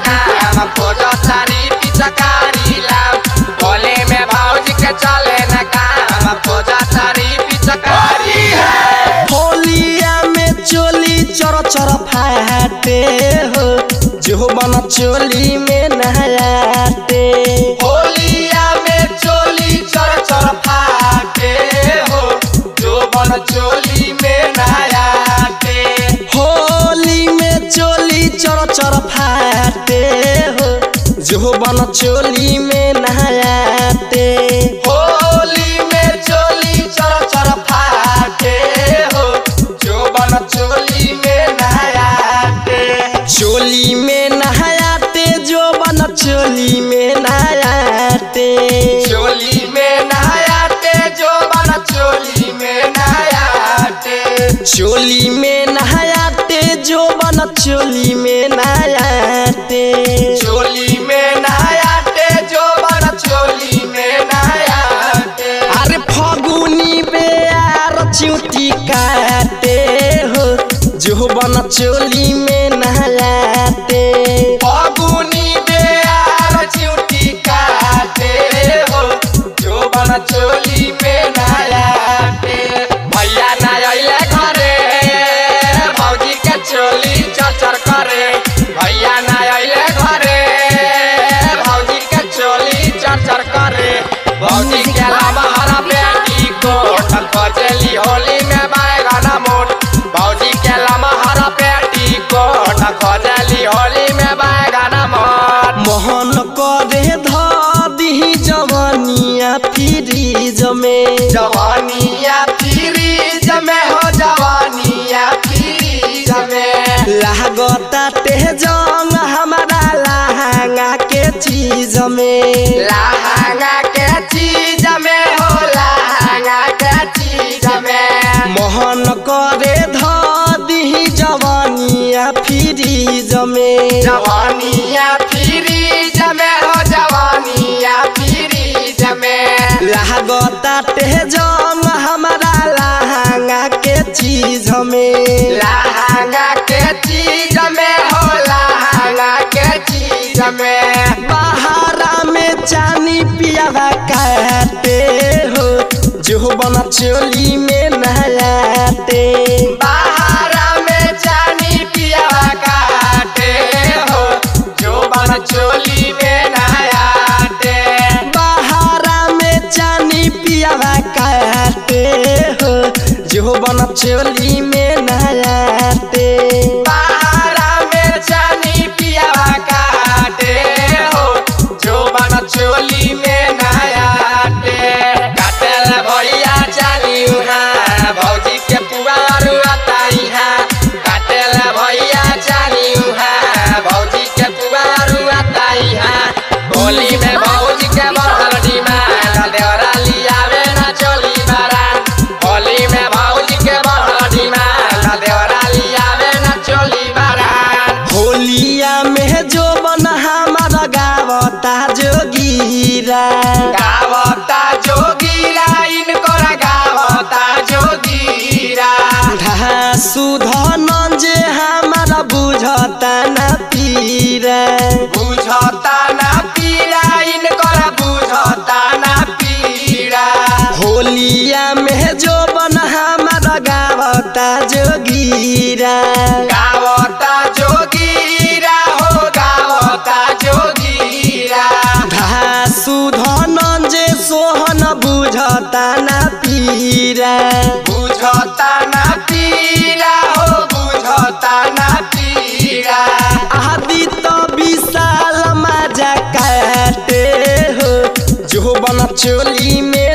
काम खोजो तारी पिचकारी लाम होली में भौजी के चले न काम खोजो तारी पिचकारी है होलिया में चोली चर चर फाटे हो जो बन चोली में नहाते होलिया में चोली चर चर फाटे हो जो बन चोली में नहाते होली में चोली चर चर फाटे हो जो बन चोली में नहाते होली में चोली चर चर फाटे हो जो बन चोली में नहाते चोली में नहाते जो बन चोली में नहाते चोली में नहाते जो बन चोली में नहाते चोली में नहाते जो बन चोली में नहाते चोली में नहाते जो बन चोली में नहाते अरे फगुनी बेयार चिउटी काटे हो जो बन चोली में नहाते फगुनी बेयार चिउटी काटे हो जो बन चोली में नहाते भैया ना अइले घरे भौजी के चोली चर करे भैया ना अइले घरे भौजी के चोली चर करे भौजी के लमहरा बेटी कोट खोजली होली में बैगन मोट भौजी के लमहरा बेटी कोट खोजली होली में बैगन मोट मोहन करे धी जवानिया फ्रीज में जवानिया फ्रीज में हो जवानिया फ्रीज में लागता ते जंग हमारा लहंगा के चीज में लहंगा के चीज में हो लहंगा के चीज में मोहन करे धी जवानिया फ्रीज में जवानिया फ्रीज में हो जवानिया फ्रीज में लागता ते जंग हमारा लहंगा के चीज में लहंगा के चीज में हो लहंगा के चीज में बहारा में चानी पियावा काटे हो जो बना चोली में नहाते बाहरा में जानी पिया काटे हो जो बन चोली में नहाते बहारा में चानी पियावा काटे हो जो बना चोली में नहाते बाहरा में जानी पिया काटे हो जो बन चोली में नहाते काटे ला भैया जानी उहाँ भौजी के पुआर अताई हा काटे ला भैया जानी उहाँ भौजी के पुआर अताई हा होली में भौजी के बढ़ल डिमांड देवरा लियावे ना चोली बारात होली में भौजी के बढ़ल डिमांड देवरा लियावे ना चोली बारात होलिया में जो बना हमारा गावता जोगीरा गावता जोगीरा इनकर गावता जोगीरा सुधन जे हमारा बुझता न पीरा बुझता ना पीरा इनकर बुझता ना पीरा होलिया में जो बन हमारा गावता जोगीरा गावता जोगीरा हो गावता जोगीरा सुधन जे सोहन बुझता न पीरा बुझता ना पीरा हो बुझता ना पीरा आदि तो विशाल मजा काटे हो जो बन चोली में